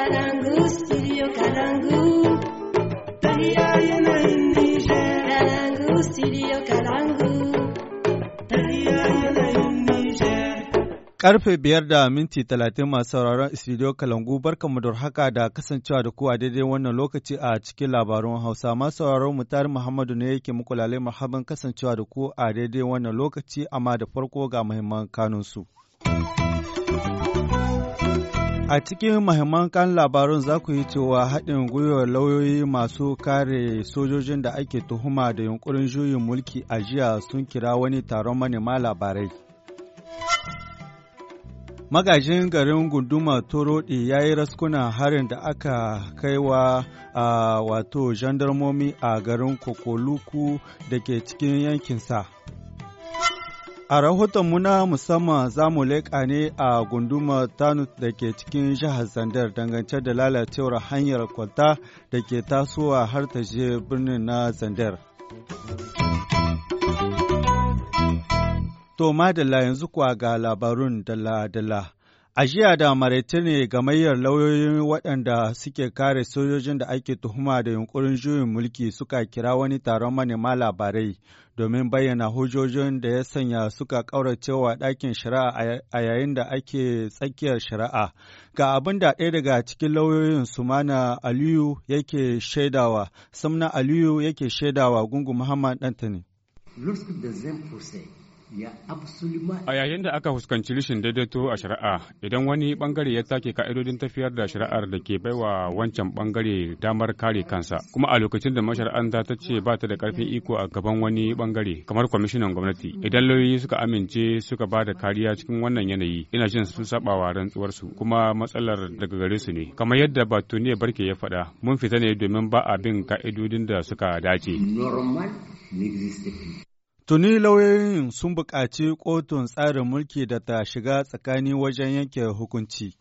Kalangu, studio Kalangu. Tahiya yanayin Nijar. Kalangu, studio Kalangu. Tahiya yanayin Nijar. Karfe biyar da minti talatin masu sauraron studio Kalangu barkanmu da haka da kasancewa da ku a daidai wannan lokaci a cikin labarun Hausa. Masu sauraron mutari Muhammadu ne yake muku lalai marhaban kasancewa da ku a daidai wannan lokaci amma da farko ga muhimman kanunsu. A cikin mahimman kan labarun za ku yi cewa haɗin gwiwar lauyoyi masu kare sojojin da ake tuhuma da yunkurin juyin mulki a jiya sun kira wani taron manema labarai. Magajin garin gunduma Torodi ya yi raskuna harin da aka kaiwa a wato jandarmomi a garin Kokoluku da ke cikin yankinsa. A rahotonmu na musamman za mu leƙa ne a gundumar Tanut da ke cikin jihar Zandar dangance da lalacewar hanyar kwalta da ke tasowa har ta je birnin na Zandar. To, madalla yanzu kuwa ga labarun dala-dala. A jiya da maraice ne gamayyar lauyoyin waɗanda suke kare sojojin da ake tuhuma da yunkurin juyin mulki suka kira wani taron manema labarai domin bayyana hujjojin da ya sanya suka ƙauracewa ɗakin shari'a a yayin da ake tsakiyar shari'a. Ga abin da ɗaya daga cikin lauyoyin Sumana Aliyu yake shaidawa, Samna Aliyu yake shaidawa Gungu Muhammad Dantani. A yayin da aka fuskanci rashin daidaito a shari'a, idan wani bangare ya take ka'idodin tafiyar da shari'ar da ke baiwa wancan bangare damar kare kansa, kuma a lokacin da mashara'anta ta ce ba ta da karfin iko a gaban wani bangare, kamar kwamishinan gwamnati, idan lauyoyi suka amince suka ba da kariya cikin wannan yanayi, ina jin sun sabawa rantsuwarsu, kuma matsalar daga gare su ne. Kamar yadda Batuniya Barke ya faɗa, mun fita ne domin ba a bin ka'idodin da suka dace. Tuni lauyoyin sun buƙaci kotun tsarin mulki da ta shiga tsakani wajen yanke hukunci.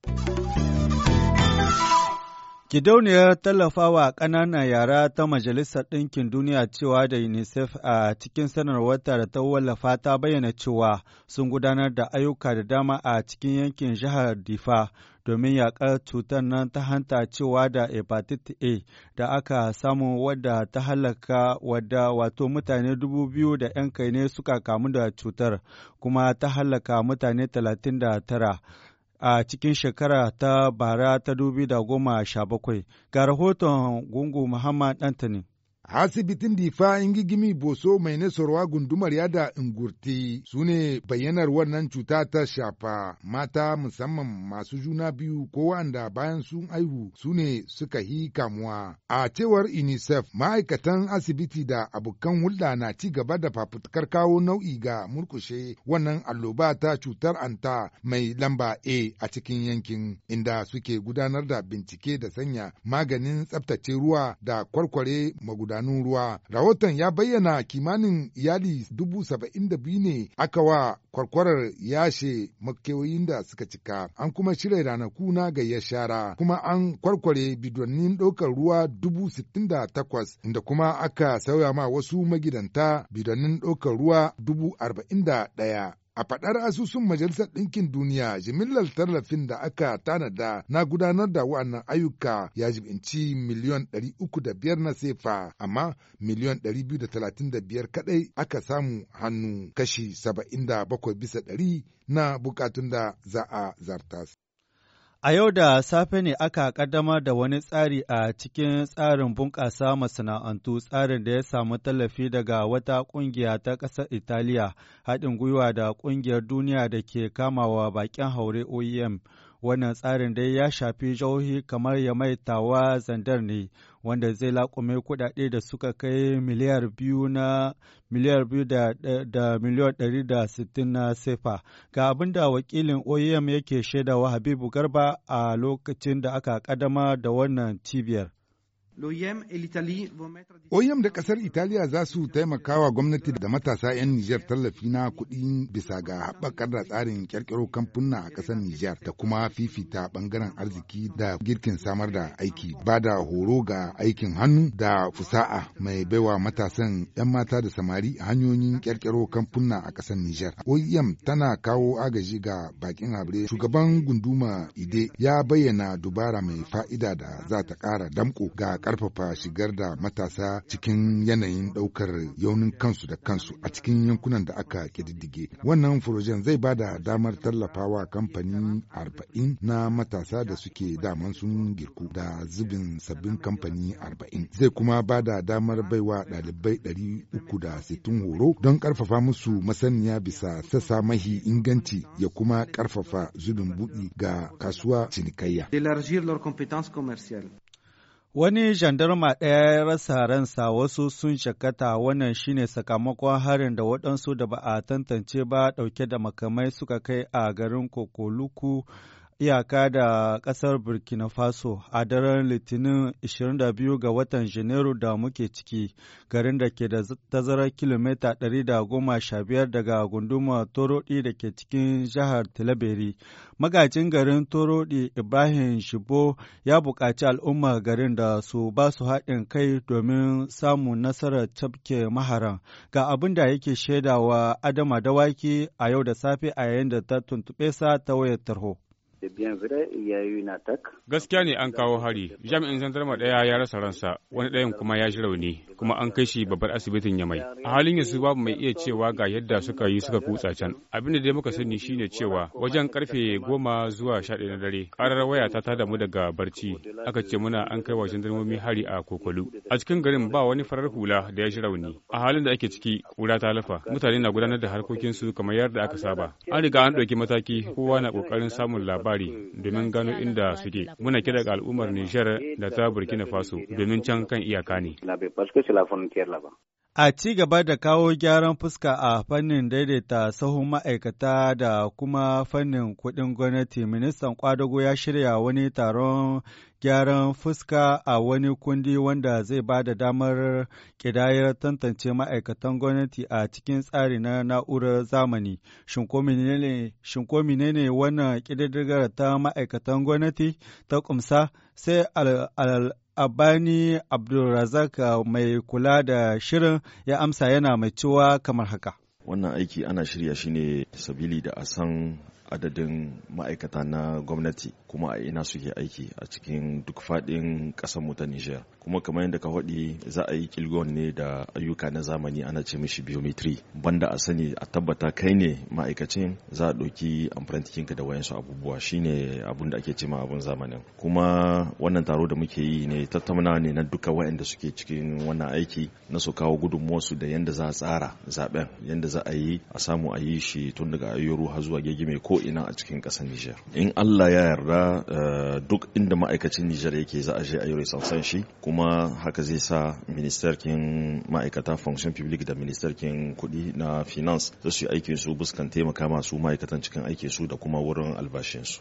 Gidauniyar tallafawa ƙananan yara ta Majalisar Ɗinkin Duniya cewa da UNICEF a cikin sanarwarta da ta wallafa ta bayyana cewa sun gudanar da ayyuka da dama a cikin yankin jihar Difa domin yaƙar cutar nan ta hanta cewa da hepatitis A da aka samu wadda ta halaka wadda wato mutane dubu biyu da ‘yan kai ne suka kamu da cutar kuma ta halaka mutane talatin da tara. a cikin shekara ta bara ta dubi da goma sha bakwai. Ga rahoton gungu Muhammad Dantani. Asibitin Difa Ingigimi Boso mai nasarwa gundumar yada ingurti su ne bayyanar wannan cuta ta shafa mata musamman masu juna biyu ko wanda bayan sun aihu su ne suka yi kamuwa. A cewar UNICEF ma'aikatan asibiti da abokan hulɗa na ci gaba da fafutukar kawo nau'i ga murkushe wannan alloba ta cutar anta mai lamba A a cikin yankin inda suke gudanar da bincike da sanya maganin tsaftace ruwa da kwarkware magudanar idanun ruwa. Rahoton ya bayyana kimanin iyali dubu saba'in da biyu ne aka wa kwarkwarar yashe makewayin da suka cika. An kuma shirya ranaku na gayyar shara, kuma an kwarkware bidonnin ɗaukar ruwa dubu sittin da takwas, inda kuma aka sauya ma wasu magidanta bidonnin ɗaukar ruwa dubu arba'in da ɗaya. A faɗar asusun Majalisar Ɗinkin Duniya, jimillar tallafin da aka tanada na gudanar da wa'annan ayyuka ya jibinci miliyon ɗari uku da biyar na sefa, amma miliyon ɗari biyu da talatin da biyar kaɗai aka samu hannu kashi saba'in da bakwai bisa ɗari na bukatun da za a zartas. A yau da safe ne aka ƙaddamar da wani tsari a cikin tsarin bunƙasa masana'antu tsarin da ya samu tallafi daga wata ƙungiya ta ƙasar Italiya haɗin gwiwa da ƙungiyar duniya da ke kamawa baƙin haure OEM. Wannan tsarin dai ya shafi jihohi kamar Yamai Tawa Zandar ne, wanda zai laƙume kuɗaɗe da suka kai miliyar biyu na miliyar biyu da, da miliyan ɗari da sittin na sefa. Ga abin da wakilin OEM yake shaidawa Habibu Garba a lokacin da aka ƙaddamar da wannan cibiyar. OEM da ƙasar Italiya za su taimaka wa gwamnati da matasa 'yan Nijar tallafi na kuɗi bisa ga haɓakar da tsarin ƙirƙiro kamfuna a ƙasar Nijar da kuma fifita ɓangaren arziki da girkin samar da aiki ba da horo ga aikin hannu da fusa'a mai baiwa matasan 'yan mata da samari hanyoyin ƙirƙiro kamfuna a ƙasar Nijar. OEM tana kawo agaji ga bakin habre. Shugaban gunduma Ide ya bayyana dubara mai fa'ida da za ta ƙara damƙo ga ƙarfafa shigar da matasa cikin yanayin ɗaukar yaunin kansu da kansu a cikin yankunan da aka ƙididdige. Wannan furojen zai ba da damar tallafawa kamfani arba'in na matasa da suke daman sun girku da zubin sabbin kamfani arba'in. Zai kuma ba da damar baiwa ɗalibai ɗari uku da sittin horo don ƙarfafa musu masaniya bisa sassa mahi inganci ya kuma ƙarfafa zubin buɗi ga kasuwa cinikayya. Wani jandarma ɗaya ya rasa ransa wasu sun shakata wannan shine sakamakon harin da waɗansu da ba a tantance ba ɗauke da makamai suka kai a garin Kokoluku iyaka da ƙasar Burkina Faso a daren Litinin 22 ga watan Janairu da muke ciki, garin da ke da tazarar kilomita 115 daga gundumar Torodi da ke cikin jihar Tilaberi. Magajin garin Torodi Ibrahim Shibo ya buƙaci al'ummar garin da su ba su haɗin kai domin samun nasarar tafke maharan. Ga abin da yake shaidawa Adama Dawaki a yau da safe a yayin da ta tuntuɓe sa ta wayar tarho. Gaskiya ne an kawo hari, jami'in zandarma ɗaya ya rasa ransa, wani ɗayan kuma ya ji rauni, kuma an kai shi babbar asibitin Yamai. A halin yanzu babu mai iya cewa ga yadda suka yi suka kutsa can. Abin da dai muka sani shine cewa wajen karfe goma zuwa sha ɗaya na dare, ƙarar waya ta tada mu daga barci, aka ce muna an kai wa jandarmomi hari a Kokolu. A cikin garin ba wani farar hula da ya ji rauni. A halin da ake ciki, ƙura ta lafa, mutane na gudanar da harkokinsu kamar yadda aka saba. An riga an ɗauki mataki, kowa na ƙoƙarin samun labari domin gano inda suke muna kira ga al'ummar Nijar da ta Burkina Faso domin can kan iyaka ne. A ci gaba da kawo gyaran fuska a fannin daidaita sahun ma'aikata da kuma fannin kuɗin gwamnati, ministan kwadago ya shirya wani taron gyaran fuska a wani kundi wanda zai ba da damar ƙidayar tantance ma'aikatan gwamnati a cikin tsari na na'urar zamani. Shin ko menene wannan ƙididdigar ta ma'aikatan gwamnati ta ƙumsa sai al Abani Abdulrazak mai kula da shirin ya amsa yana mai cewa kamar haka. Wannan aiki ana shirya shi ne sabili da a san adadin ma'aikata na gwamnati kuma a ina suke aiki a cikin duk faɗin ƙasar ta Nijar. Kuma kamar yadda ka faɗi za a yi kilgon ne da ayyuka na zamani ana ce mishi biometry banda a sani a tabbata kai ne ma'aikacin za a ɗauki amfarantikinka da wayansu abubuwa shine abun da ake ce ma abun zamanin. Kuma wannan taro da muke yi ne tattauna ne na duka wayanda suke cikin wannan aiki na su kawo gudunmuwarsu da yadda za a tsara zaben yadda za a yi a samu a yi shi tun daga ayyuru har zuwa gegime ko ina a cikin ƙasar Nijar. In Allah ya yarda duk inda ma'aikacin Nijar yake za a je a yi resansan shi kuma haka zai sa ministerkin ma'aikata function public da ministerkin kuɗi na finance za su yi aikin su buskan taimaka masu ma'aikatan cikin aikin su da kuma wurin albashinsu.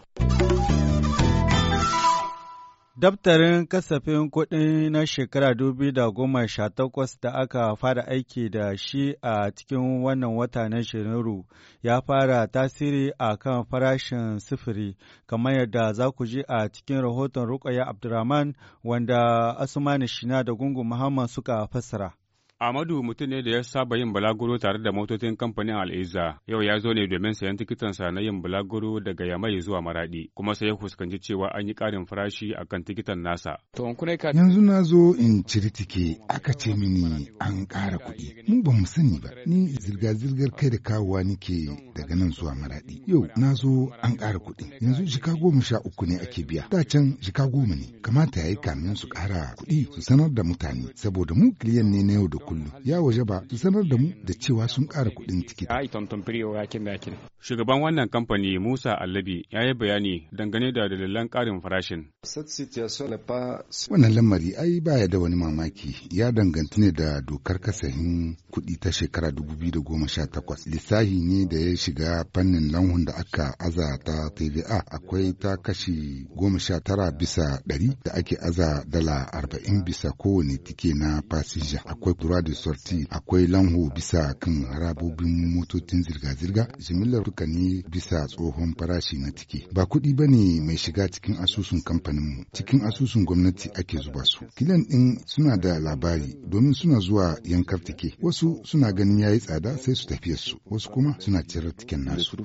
Daftarin kasafin kuɗi na shekara dubi da goma sha takwas da aka fara aiki da shi a cikin wannan wata na Janairu ya fara tasiri a kan farashin sifiri, kamar yadda za ku ji a cikin rahoton Rukaya Abdurrahman wanda Asumani Shina da Gungun Muhammad suka fassara. Amadu mutum ne da ya saba yin balaguro tare da motocin kamfanin Al'iza. Yau ya zo ne domin sayan tikitansa na yin balaguro daga Yamai zuwa Maradi, kuma sai ya fuskanci cewa an yi ƙarin farashi a kan tikitan nasa. Yanzu na zo in ciri tike aka ce mini an ƙara kuɗi. Mu ba mu sani ba, ni zirga-zirgar kai da kawowa nike daga nan zuwa Maradi. Yau na zo an ƙara kuɗi. Yanzu jika goma sha uku ne ake biya. Da can jika goma ne. Kamata ya yi kamin su ƙara kuɗi su sanar da mutane, saboda mu kiliyan ne na yau da kullum. Ya waje ba su sanar da mu da cewa sun ƙara kuɗin tikiti. Shugaban wannan kamfani Musa Allabi ya yi bayani dangane da dalilan ƙarin farashin. Wannan lamari ai baya da wani mamaki ya danganta ne da dokar kasahin kuɗi ta shekara 2018 lissahi ne da ya shiga fannin lanhun da aka aza ta TVA akwai ta kashi goma sha tara bisa ɗari da ake aza dala arba'in bisa kowane tike na fasinja akwai kura da sorti akwai lanho bisa kan harabobin motocin zirga-zirga jimillar duka ne bisa tsohon farashi na tike ba kuɗi ba ne mai shiga cikin asusun kamfaninmu cikin asusun gwamnati ake zuba su kilan ɗin suna da labari domin suna zuwa yankar tike wasu suna ganin yayi tsada sai su tafiyar su wasu kuma suna cirar tiken nasu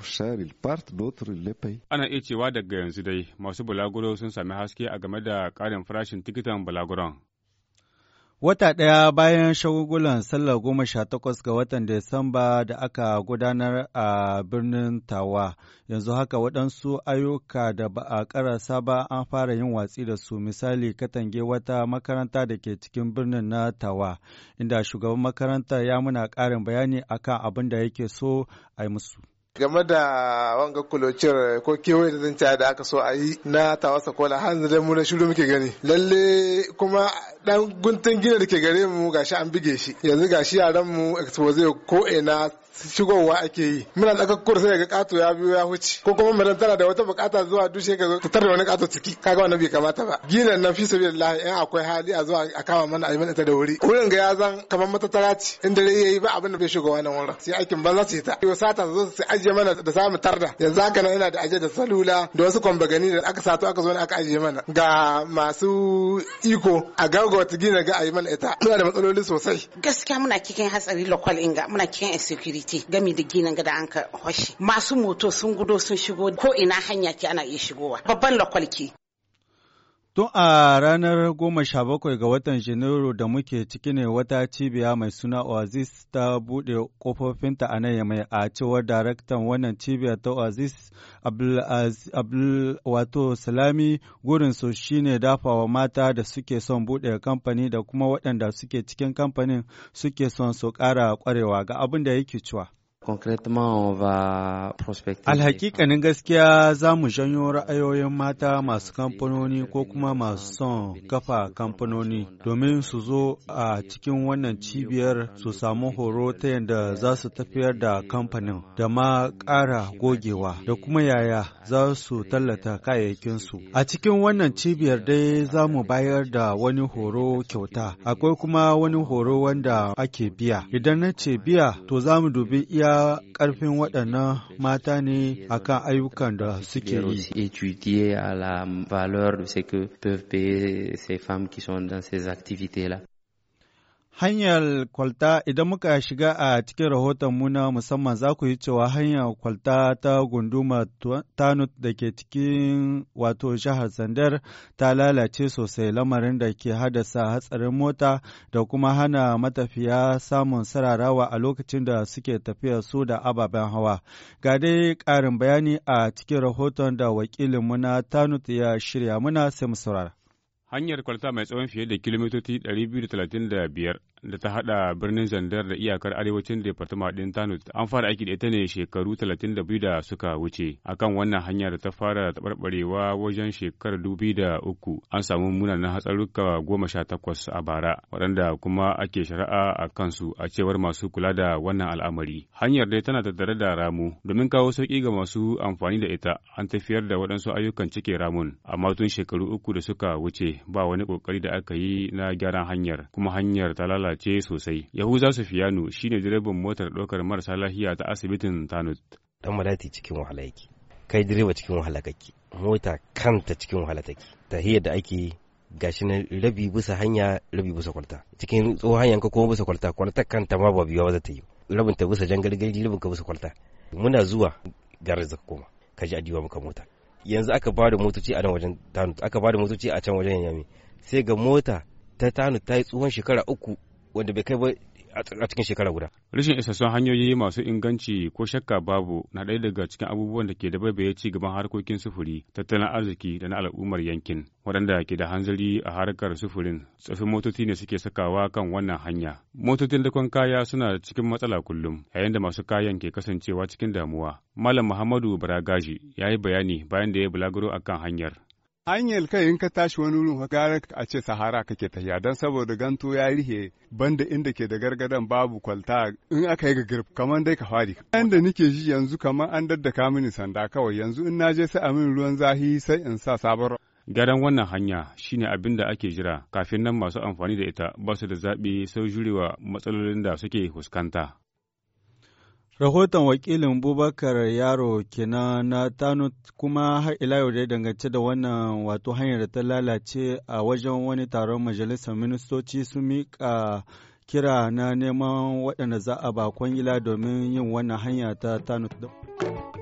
Ana iya cewa daga yanzu dai masu bulaguro sun sami haske a game da ƙarin farashin tikitan bulaguron. Wata ɗaya bayan shagugulan sallar goma sha takwas ga watan Disamba da aka gudanar a birnin Tawa, yanzu haka waɗansu ayyuka da ba a ƙarasa ba an fara yin watsi da su misali katange wata makaranta da ke cikin birnin na Tawa, inda shugaban makaranta ya muna ƙarin bayani akan abin da yake so a yi musu. game da wanga kulocin ko kewaye da zan da aka so a yi na tawasa kola har yanzu mu na shiru muke gani lalle kuma dan guntun gina da ke gare mu gashi an bige shi yanzu gashi yaran mu expose ko ina shigowa ake yi muna da kakkur sai ga kato ya biyo ya huce ko kuma madan tana da wata bukata zuwa dushe ka fitar da wani kato ciki kaga wannan bai kamata ba ginan nan fi sabilillah in akwai hali a zuwa a kama mana a yi mana ta da wuri wurin ga ya zan kamar matattara ce in dare yayi ba abin da bai shigo wannan wurin sai aikin banza ce ta yau sata zo su ajiye mana da samu tarda yanzu haka nan ina da ajiye da salula da wasu kwambagani da aka sato aka zo ne aka ajiye mana ga masu iko a gaggauta gina ga a yi mana ita muna da matsaloli sosai gaskiya muna cikin hatsari local inga muna cikin insecurity gami da ginin gada an ka hoshi masu moto sun gudo sun shigo ko ina hanya ke ana iya shigowa babban local ke Tun a ranar goma sha bakwai ga watan Janairu da muke ciki ne wata cibiya mai suna Oasis ta buɗe ƙofofinta a nan mai a cewar daraktan wannan cibiyar ta Oasis Abdul wato Salami gurin su shine dafawa mata da suke son buɗe kamfani da kuma waɗanda suke cikin kamfanin suke son su ƙara ƙwarewa ga abin da yake cewa. Alhakikanin gaskiya za mu janyo ra'ayoyin mata masu kamfanoni ko kuma masu son kafa kamfanoni domin su zo a cikin wannan cibiyar su samu horo ta yadda za su tafiyar da kamfanin da ma ƙara gogewa da kuma yaya za su tallata kayayyakinsu. A cikin wannan cibiyar dai za mu bayar da wani horo kyauta, akwai kuma wani horo wanda ake biya. Idan na ce biya, to za mu dubi iya ƙarfin waɗannan mata ne akan ayyukan da suke yi. étudier à la valeur de ce que peuvent payer ces femmes qui sont dans ces activités-là. Hanyar kwalta idan muka shiga a cikin rahoton muna musamman za ku yi cewa hanyar kwalta ta gunduma Tanut da ke cikin wato jihar Zandar ta lalace sosai lamarin da ke haddasa hatsarin mota da kuma hana matafiya samun sararawa a lokacin da suke tafiya su da ababen hawa. Ga dai ƙarin bayani a cikin rahoton da wakilin muna Tanut ya shirya muna sai mu saurara. Hanyar kwalta mai tsawon fiye da kilomitoci 235 da ta hada birnin Zandar da iyakar arewacin Departement ɗin Tanut an fara aiki da ita ne shekaru 32 da suka wuce. Akan wannan hanya da ta fara taɓarɓarewa wajen shekarar 2003 an samu munanan hatsaruka goma sha takwas a bara waɗanda kuma ake shari'a a kansu a cewar masu kula da wannan al'amari. Hanyar dai tana tattare da ramu domin kawo sauƙi ga masu amfani da ita an tafiyar da waɗansu ayyukan cike ramun amma tun shekaru uku da suka wuce ba wani ƙoƙari da aka yi na gyaran hanyar kuma hanyar ta lalace lalace sosai. Yahuza Sufiyanu shine direban motar ɗaukar marasa lafiya ta asibitin Tanut. Dan malati cikin wahala yake. Kai direba cikin wahala kake. Mota kanta cikin wahala take. Tahiyar da ake gashi na rabi bisa hanya rabi bisa kwalta. Cikin tsohon hanyar ka kuma bisa kwalta kwalta kanta ma ba biya ba za ta yi. Rabin ta bisa jangalgali rabin ka bisa kwalta. Muna zuwa garar zaka koma. Ka ji adiwa muka mota. Yanzu aka ba da motoci a nan wajen Tanut aka ba da motoci a can wajen Yami. Sai ga mota ta Tanut ta yi tsohon shekara uku wanda bai kai ba a cikin shekara guda. Rashin isassun hanyoyi masu inganci ko shakka babu na ɗaya daga cikin abubuwan da ke da baibaye ci gaban harkokin sufuri, tattalin arziki da na al'ummar yankin. Waɗanda ke da hanzari a harkar sufurin, tsafin motoci ne suke sakawa kan wannan hanya. Motocin dakon kaya suna cikin matsala kullum, yayin da masu kayan ke kasancewa cikin damuwa. Malam Muhammadu Baragaji ya yi bayani bayan da ya bulaguro akan hanyar. hanyar kai in ka tashi wani wurin gara a ce sahara kake tafiya don saboda ganto ya rihe banda inda ke da gargadan babu kwalta in aka yi girf kamar dai ka fari da nike ji yanzu kamar an daddaka mini sanda kawai yanzu in naje sai a min ruwan zahi sai in sa sabon Gyaran wannan hanya shine abin da ake jira kafin nan masu amfani da ita ba su da zaɓi sau jurewa matsalolin da suke fuskanta. Rahoton wakilin Bubakar Yaro kenan na Tano kuma har ila yau da dangance da wannan wato hanyar da ta lalace a wajen wani taron majalisar ministoci sun miƙa kira na neman waɗanda za a ba kwangila domin yin wannan hanya ta Tano.